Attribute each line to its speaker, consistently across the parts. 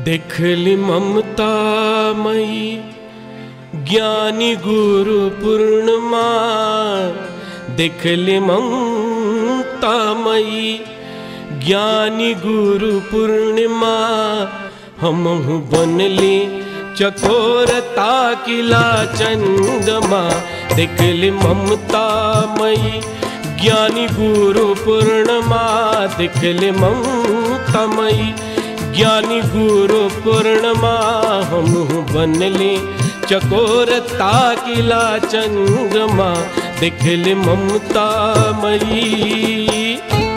Speaker 1: देखली ममता मई ज्ञानी गुरु पूर्णिमा देखली ममता मई ज्ञानी गुरु पूर्णिमा हम बनली चकोर ताकिला चंद्रमा देखली ममता मई ज्ञानी गुरु पूर्णिमा देखली ममता मई ज्ञानी गुरु पूर्णिमा हम बनली चकोर ताकिला चंद्रमा देखली ममता मई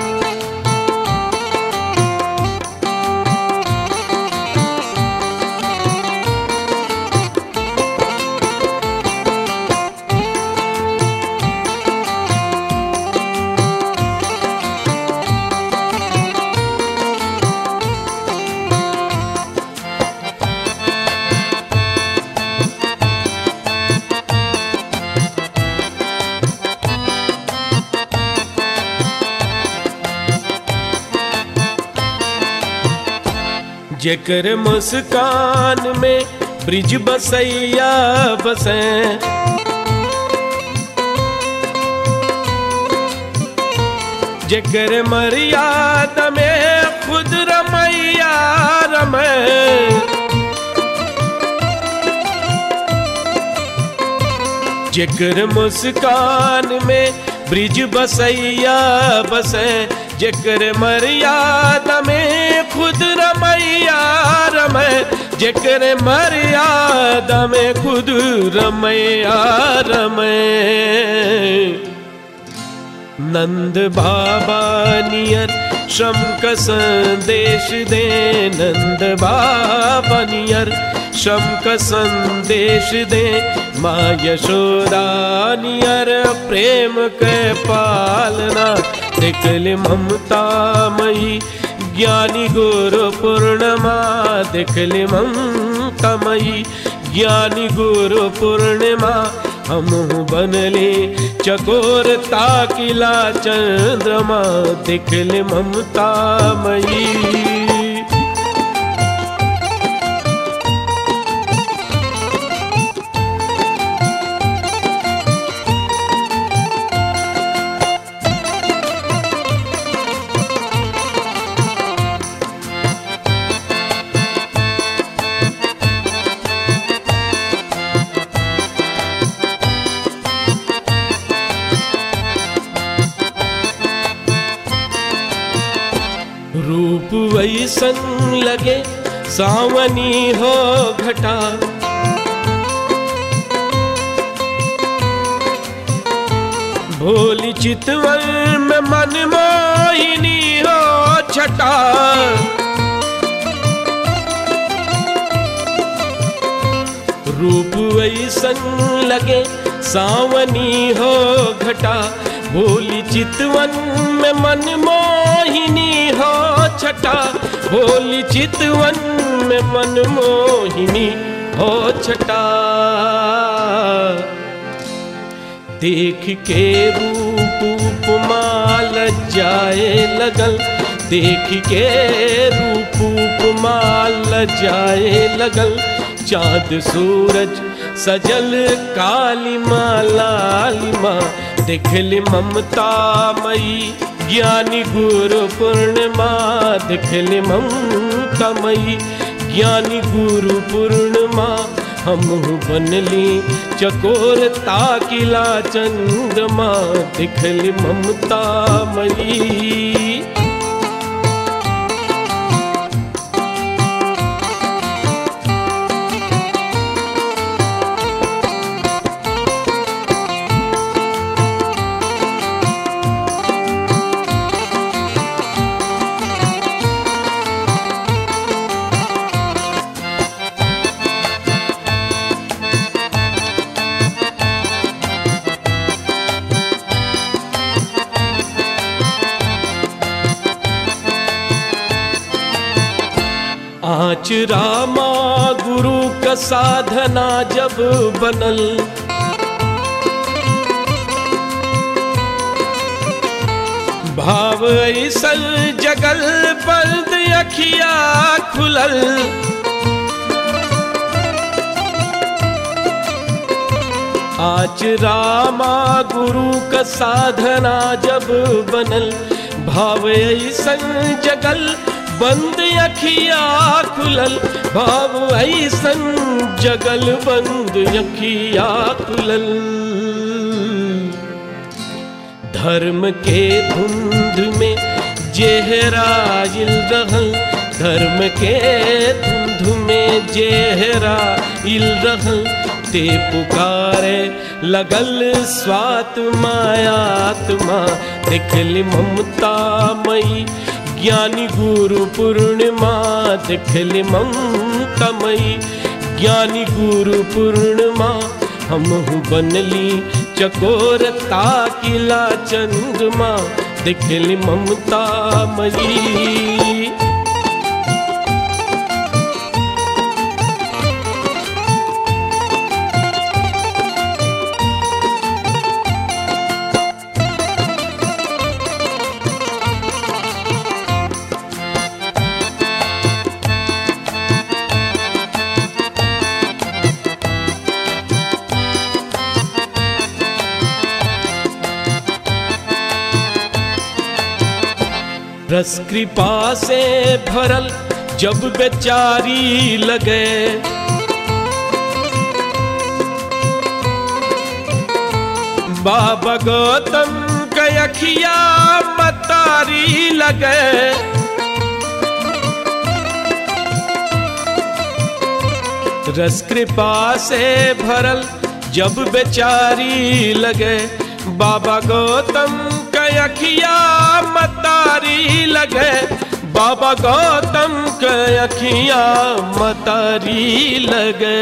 Speaker 1: जेकर मुस्कान में ब्रिज बसैया बसे जेकर मर्यादा में खुद रमैया रमे जेकर मुस्कान में ब्रिज बसैया बसे जेकर मर्यादा में खुद रमैया रमे जेकर मर्यादा में खुद रमैया रमे नंद बाबा नियर श्रम का संदेश दे नंद बाबा नियर श्रम का संदेश दे माँ यशोदा नियर प्रेम के पालना देखले ममता मई ज्ञानी गुरु पूर्णिमा देखले ममता मई ज्ञानी गुरु पूर्णिमा हम बनले चकोर ताकिला चंद्रमा देखले ममता मई रूप वैसन लगे सावनी हो घटा भोली चितवन में मन मोहिनी हो छटा रूप वैसन लगे सावनी हो घटा भोली चितवन में मन मोहिनी हो छटा भोली चितवन में मन मोहिनी हो छटा देख के रूप उपमाल जाए लगल देख के रूप उपमाल जाए लगल चाँद सूरज सजल काली माँ लाली माँ देखली ममता मई ज्ञानी गुरु पूर्णिमा देखली ममता मई ज्ञानी गुरु पूर्णिमा हम बनली चकोर ताकिला चंद्रमा देखली ममता मई आच रामा गुरु का साधना जब बनल भाव ऐसल जगल पर्द अखिया खुलल आज रामा गुरु का साधना जब बनल भाव ऐसन जगल बंद अखिया खुलल भाव ऐसन जगल बंद अखिया खुलल धर्म के धुंध में जेहराइल रहल धर्म के धुंध में जेहराइल रहल ते पुकारे लगल स्वात मायात्मा देखली ममता मई ज्ञानी गुरु पूर्णिमा देखली ममता मई ज्ञानी गुरु पूर्णिमा हम बनली चकोर ताकिला चंद्रमा देखली ममता मई रस कृपा से भरल जब बेचारी लगे बाबा गौतम कयखिया मतारी लगे रस कृपा से भरल जब बेचारी लगे बाबा गौतम कयखिया मतारी लगे बाबा गौतम कयखिया मतारी लगे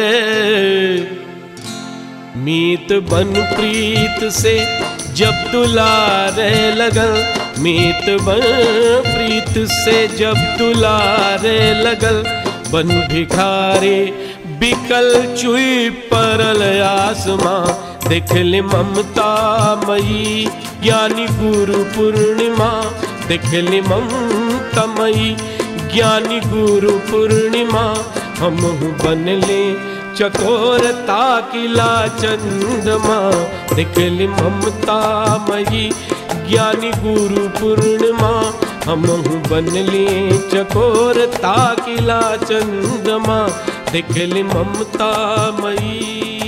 Speaker 1: मीत बन प्रीत से जब दुलारे लगल मीत बन प्रीत से जब दुलारे लगल बन भिखारी बिकल चुई परल आसमां देखले ममता मई ज्ञानी गुरु पूर्णिमा देखले ममता मई ज्ञानी गुरु पूर्णिमा हम बनले चकोर ताकिला चंद्रमा देखली ममता मई ज्ञानी गुरु पूर्णिमा हम बनली चकोर ताकिला चंद्रमा देखली ममता मई